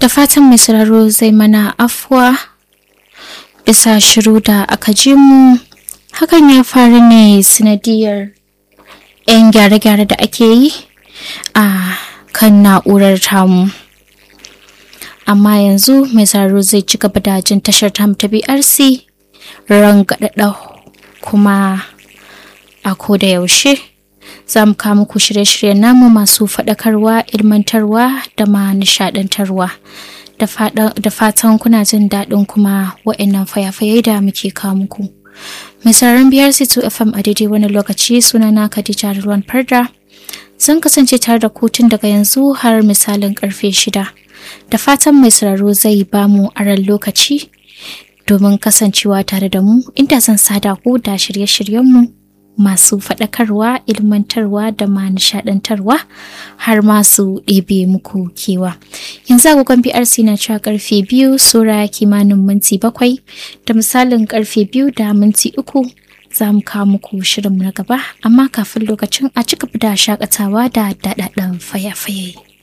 da fatan mai sauraro zai mana afuwa bisa shiru da aka ji mu hakan ya faru ne sanadiyar 'yan gyare-gyare da ake yi a kan na'urar tamu amma yanzu mai sauraro zai ci gaba da jin tashar tamu ta brc rangadada kuma a koda yaushe za mu kawo muku shirye-shiryen namu masu faɗakarwa ilmantarwa da ma nishaɗantarwa da fatan kuna jin daɗin kuma wa'annan fayafayai da muke kawo muku mai sauraron biyar c2 fm a daidai wani lokaci sunana khadija ruwan farda zan kasance tare da kotun daga yanzu har misalin karfe shida da fatan mai sauraro zai bamu aran lokaci domin kasancewa tare da mu inda zan sada ku da shirye-shiryenmu masu faɗakarwa ilmantarwa da ma nishaɗantarwa har masu ɗebe muku kewa yanzu agogon brc na cewa karfe biyu sura kimanin minti bakwai da misalin karfe biyu da minti uku za mu kawo muku shirinmu na gaba amma kafin lokacin a cika da shakatawa da daɗaɗɗen fayafaye.